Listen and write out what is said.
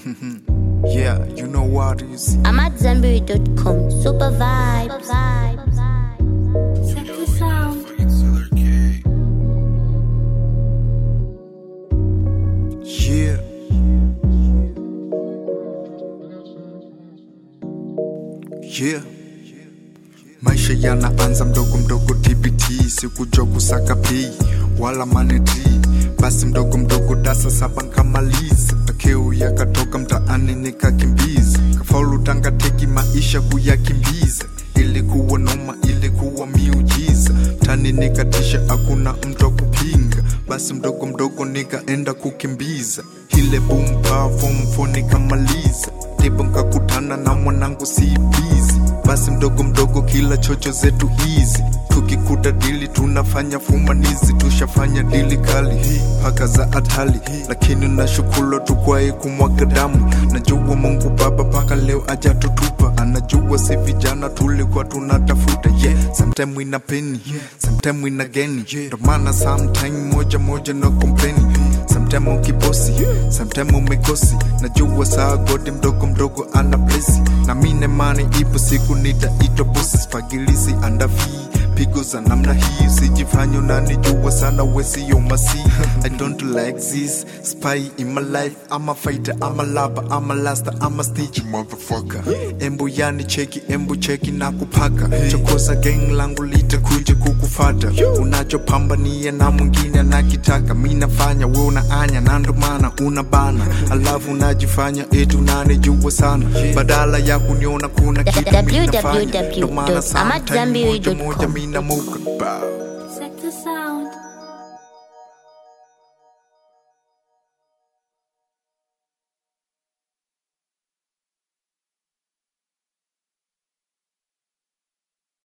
yeah, you know what you see. I'm at Zenberry.com. Super vibes. Check this out. Yeah. Yeah. Maisha yanaanza mdogo mdogo TBT, sikujua kusaka pei wala maneti, basi mdogo mdogo dasa saba nkamaliza, akeu yakatoka mtaani nikakimbiza, kafaulu tanga teki maisha kuyakimbiza, ilikuwa noma, ilikuwa miujiza, mtani nikatisha, hakuna mtu wa kupinga, basi mdogo mdogo nikaenda kukimbiza, ile boom power form 4 nikamaliza, ndipo nkakutana na mwanangu CBZ basi mdogo mdogo kila chocho zetu hizi tukikuta dili tunafanya fumanizi tushafanya dili kali paka za hatali lakini nashukuru tukwae kumwaga damu najua mungu baba paka leo ajatutupa anajua si vijana tulikuwa tunatafuta yeah. sometime ina peni sometime ina geni ndo maana sometime moja moja no kompleni sometime ukibosi sometime umekosi najua saa godi mdogo mdogo ana blesi na mine mani ipo siku nitaitwa bosi spagilisi andafi pigo za namna hii usijifanye unanijua sana wesiyo masi i don't like this spy in my life I'm a fighter I'm a lover I'm a laster I'm a snitch motherfucker embu yani cheki embu cheki na kupaka chokoza gang langu litakuja kukufata unachopambania na mwingine nakitaka mi nafanya we unaanya na ndo maana una bana alafu unajifanya eti unanijua sana badala ya kuniona kuna kitu mi nafanya ndo maana sometime moja moja mi namuka Bow.